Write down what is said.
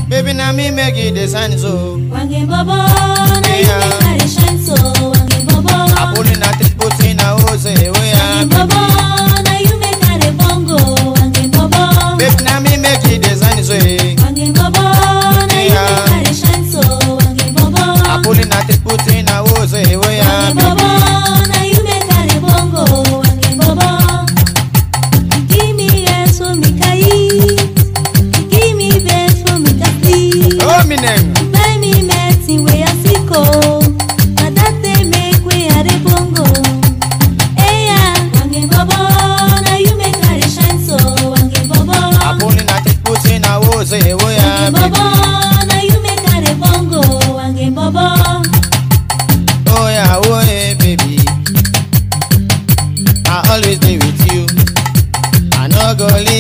Baby, now me make it the sign so. Wange bobo, na you make I dey shine so. Wange bobo, I pull in a triple in a hose, we wange are. bobo, na you make I dey bongo. Wange bobo, Baby, now me make it the sign so. wange bobo, na you make I dey shine so. Wange bobo, I pull in a triple in a hose, we are. wange bobo, na you make I dey bongo. Wange bobo, give me yes for me kai, give me best for me kasi. Oh, me name. Buy me medicine wey I sick oh, na that dey make wey I dey bongo. Eya, wange bobo, na you make I dey shine so. Wange bobo, I pull in a triple in a hose, we are. wange bobo, na you make I dey bongo. Wange bobo, Oh, yeah, oh, yeah, baby. I always be with you. I no go leave